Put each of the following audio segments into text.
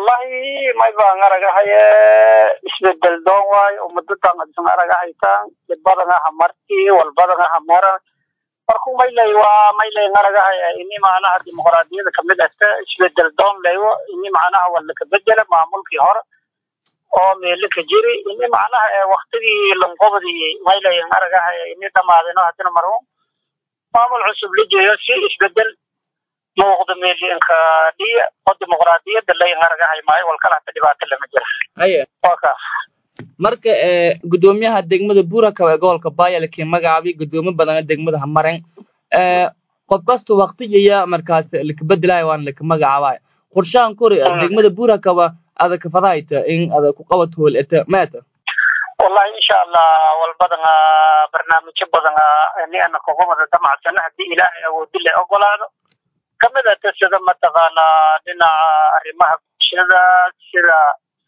wallahi may baan aragahaye isbedel doon waayo ummadadan adsan aragahaytaan dibbadan aha marti walbadan aha mara marku maylay waa maylay aragahaya ini macnaha dimuqraadiyada kamid ahta isbedel doon laywo ini macnaha wala kabedela maamulkii hore oo meelo ka jiri ini macnaha waktigii lanqobadii maylay aragahaya ini dhamaadino hadina marwo maamul cusub la jeeyo si isbedel muuqda meelinka dhiya oo dimuqraadiyada layn aragahay maayo walkala hata dhibaato lama jira haye waa ka marka ee gudoomiyaha degmada buuraka ee gobolka baaya lakii magacaabay gudoomo badan oo degmada hamareen ee qof kasta waqtigaya markaas lakabedelayo waan laka magacaabay qorshahan kori degmada buurakaba ada kafadahayta in ada ku qabato hool eta maata wallahi insha allah walbadan barnaamijyo badan ni ana kogobada damacsana hadii ilaahay awoodi la ogolaado kamid ata sida mataqaanaa dhinaca arrimaha bulshada sida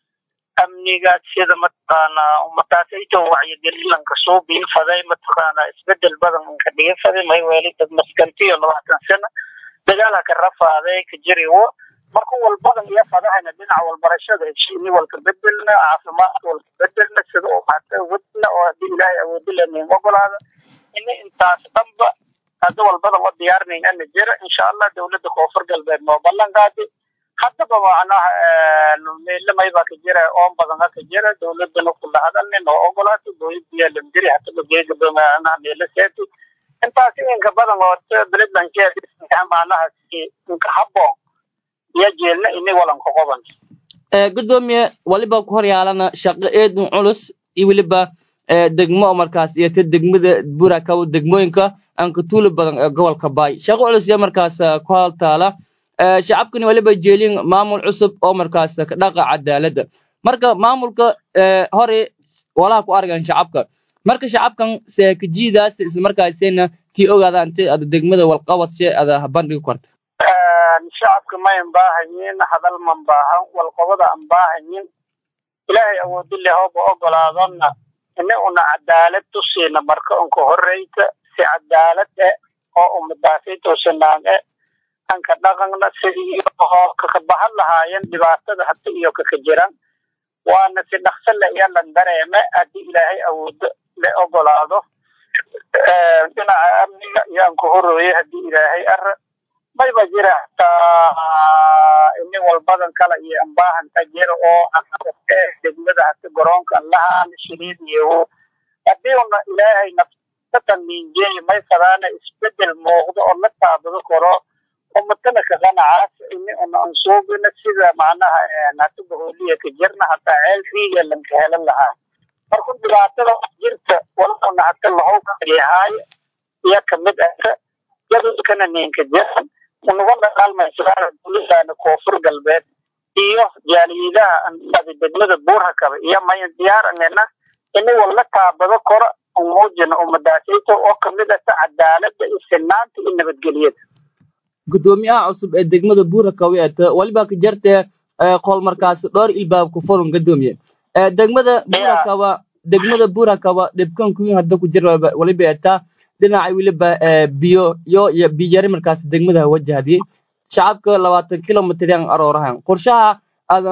amniga sida mataqaanaa ummadaasayto wacyigelin lanka soo biinfaday mataqaanaa isbedel badan inka dhigafaday may weeli dad maskantiyo labaatan sano dagaal haka rafaaday ka jiriwo marka walbadan iyo fadahayna dhinaca walbarashada heshiini walka bedelna caafimaadka walka bedelna sida u hata wadna oo hadii ilaahay awoodi lenin ogolaado ini intaas dhanba hadda walbada wa diyaarinayn ana jira insha allah dawladda koonfur galbeed noo ballan qaaday haddaba macnaha meelamayba ka jira oon badan ka jira dawladana kula hadalni noo ogolaatay dawladdiya lamdiri hadaba geegaba macnaha meelo seeti intaas inka badan oo beledlankeeda macnaha inka habboon iyo jeelna ini walanka qoban ee gudoomiye waliba ku horyaalana shaqo eedun culus iyo weliba ee degmo oo markaas iyo ta degmada buurakaw degmooyinka aan ka tuuli badan ee gobolka baay shaqo culus iyo markaas ku haltaala ee shacabkani waliba jeelin maamul cusub oo markaas ka dhaqa cadaaladda marka maamulka ee hore walaha ku argan shacabka marka shacabkan seekajiidaas isla markaasina tii ogaada inta ada degmada walqabadse ada bandhigi karta shacabka mayn baahayin hadal man baahan walqobada an baahayin ilaahay awoodi leh hooba ogolaadona ini una cadaalad tusiina marka unka horeyta si cadaalad eh oo ummadaasayto sinaan eh anka dhaqanna sidii kakabahan lahaayeen dhibaatada hata iyo kaka jiran waana si dhaqso le iyo lan dareeme haddii ilaahay awoodo le ogolaado dhinaca amniga iyo anka horooye haddii ilaahay ara mayba jira hataa ini walbadan kala iyo ambaahanka jira oo degmada hata garoonkan lahaan shiliid iyo haddii una ilaahay nafsatan minjeeyo may fadaana isbedel muuqdo oo la taabado karo ummadana kaqanacaas ini una ansuubina sida macnaha hata bahooliya ka jirna hataa ceel riiga lanka helan lahaa marka dhibaatada jirta walana hata lahow yahaay iyo kamid ata jadalkana ninka jiran unaga dhaqaalmaysaa dowladana koonfur galbeed iyo jaaliyadaha andhada degmada buurhakaba iyo mayan diyaaranena ini walla taabado koro umuujina ummadaasayto oo kamid ata cadaalada iyo sinaanta iyo nabadgelyada gudoomiyaha cusub ee degmada buurakaw eeta waliba ka jartee qol markaas dhowr ilbaab ku furun gadoomiye degmada buurakaba degmada buurakaba dhibkan kuwiin hadda ku jira waliba eetaa dhinaca weliba biyo yo iyo biyari markaas degmada wajahdi shacabka labaatan kilomitr yan aroorahan qorshaha ada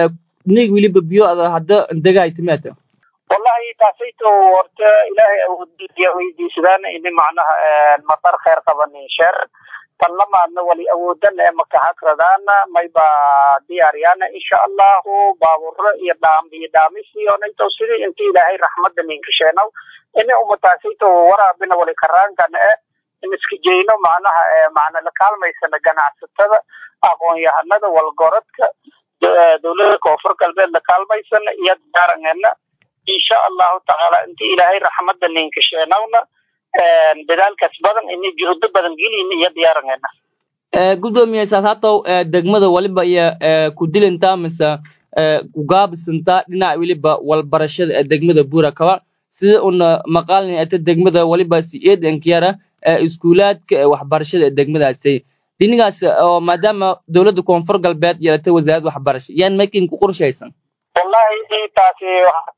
nig weliba biyo ada hadda degaay timeeta wallahi taasayto horta ilaahay awoodiya weydiisadaan ini macnaha matar kheer qabanin sheer tan lamaadna wali awoodan ee makahakradaana mayba diyaaryaana insha allahu baaburo iyo dhaam iyo dhaamisiyoonayto sidii inta ilaahay raxmada ninka sheenow ini umataasayto waraabina wali karaankana e in iska jeyno macnaha macna la kaalmaysana ganacsatada aqoon-yahanada walgorodka dowlada koonfur galbeed la kaalmaysana iyo diyaarangeena insha allahu tacaala inta ilaahay raxmada ninka sheenowna dadaalkaas badan ini juhdo badan gelin iyo diyaarangeena gudoomiye saasatow degmada waliba iyo ku dilintaa mise kugaabisanta dhinaca weliba walbarashada ee degmada buurakaba sida una maqaalin ata degmada waliba si eed enkiyara iskuulaadka waxbarashada ee degmadaasi dhinigaas oo maadaama dowladda koonfur galbeed yeelatay wasaaradda waxbarasho yaan makin ku qorshaysan wallahi taasi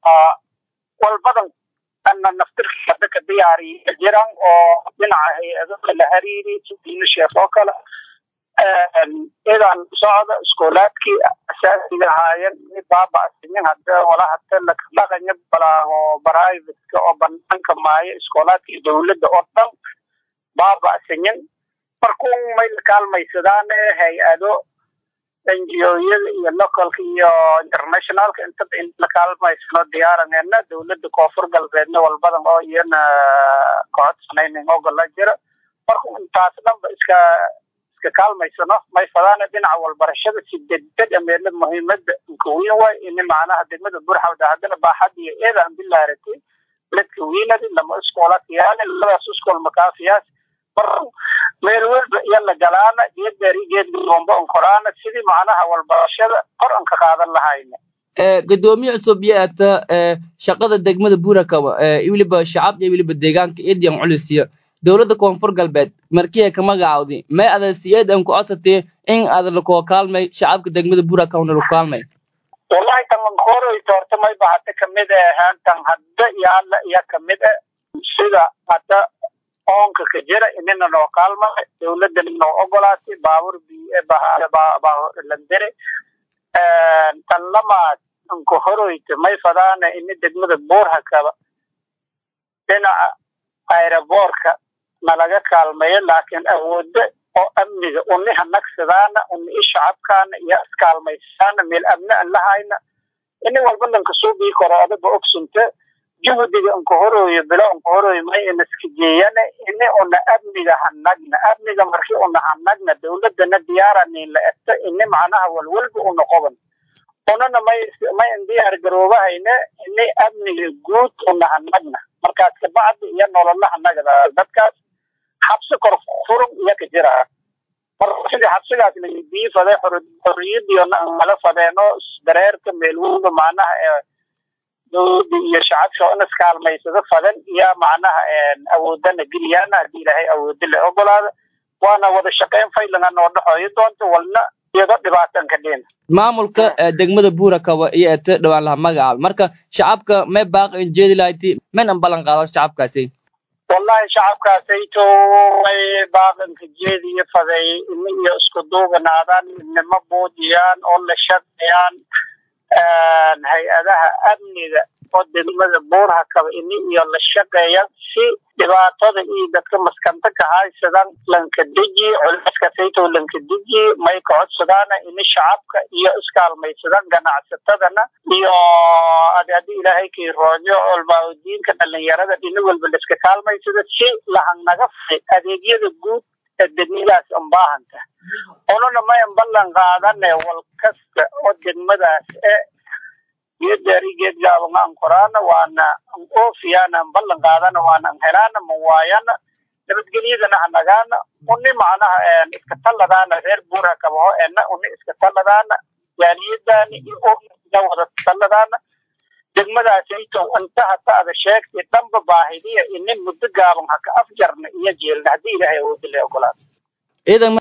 walbadan ana naftirka hadda ka diyaariya jiran oo dhinaca hay-ado la xiriiri diina sheekh oo kale idan socda iskoolaadkii asaasiga ahaayeen mid baaba'sinin hadda wala hata dhaqanya balaaho privateka oo banaanka maayo iskoolaadkii dowladda oo dhan baaba'sinin markuu may la kaalmaysadaan hay-ado ngo-yada iyo localka iyo internationalka intaba in la kaalmaysano diyaarangeena dowladda koonfur galbeedna walbadan oo iyana kocodsanaynin ogola jira marka intaas dhanba iska iska kaalmaysano may fadaana dhinaca walbarashada si degdeg ameela muhiimada inkaweyn waay ini macnaha degmada burxawda haddana baaxad iyo eeda aan bilaaratay ladka wiinadi lama iskoola kiyaale labadaas iskool makaafiyaas mar meel walba iyo la galaana geedgaari geedgomba onkoraana sidii macnaha walbarashada kor an ka qaadan lahayna gudoomiye cusub yaata shaqada degmada burakaba weliba shacab iyo weliba deegaanka edian culisiya dowladda koonfur galbeed markiya ka magacaawdi may ada siyeed an ku codsatee in ada lakoo kaalmay shacabka degmada burakawna laku kaalmay wallahi tangankoroy toorta may ba hadda kamid ahaan tan hadda iyo alla iya kamid a sida hadda oonka ka jira inina noo kaalmay dowladana noo ogolaatay baabur landere tan lamaad anka horoyta may fadaana ini degmada buurhakaba dhinaca aeroboorka nalaga kaalmeeyo laakiin awoodda oo amniga uni hanagsadaana uni i shacabkaana iyo iskaalmaysaana meel amni an lahayna ini walba lanka suubii koro adaba ogsunta juhdiga anka horooyo bilo anka horooyo may inaska jeeyane ini una amniga hanagna amniga markii una hanagna dowladana diyaaranin la egta ini macnaha walwalba una qoban unana may may indiyaar garoobahayne ini amniga guud una hanagna markaas kabacdi iyo nolola hanagada dadkaas xabsi kor furun iyo ka jira marka sidii xabsigaas laidii faday xoriyadiona nala fadeeno dareerka meel walba macnaha ee dowladda iyo shacabka in iskaalmaysada fadan iyo macnaha awoodana geliyana haddii ilaahay awoodi la ogolaada waana wada shaqeyn faylanga noo dhexooyo doonta walna iyado dhibaatan ka dhina maamulka degmada buurakaba iyo ete dhawaan laha magacaab marka shacabka may baaq in jeedi lahayti mayn an ballan qaado shacabkaasi wallahi shacabkaasayto may baaqanka jeediyo faday ini iyo isku duubanaadaan midnimo buujiyaan oo la shaqeeyaan hay-adaha amniga oo degmada buurha kaba ini iyo la shaqeeya si dhibaatada iyo dadka maskanta ka haysadan lanka deji culayskasayto lanka deji may ka codsadaana ini shacabka iyo iskaalmaysadan ganacsatadana iyo adi haddii ilaahay kii roojo olmaadiinka dhalinyarada dhini walba laiska kaalmaysada si lahanaga fay adeegyada guud ee degmadaas anbaahanta unana mayan ballan qaadane wal kasta oo degmadaas e geedgaari geedgaabanga an koraana waana an oofiyaana an ballan qaadana waana an helaana ma waayana nabadgelyadana hanagaana uni macnaha iska talladaana reer buura kabaho ena uni iska talladaana jaaliyadaani iyo oga wada talladaana degmadaasayto inta hata ada sheegtay dhanba baahidiya ini muddo gaaban haka afjarna iyo jeelna haddii ilaahay awoodi la ogolaado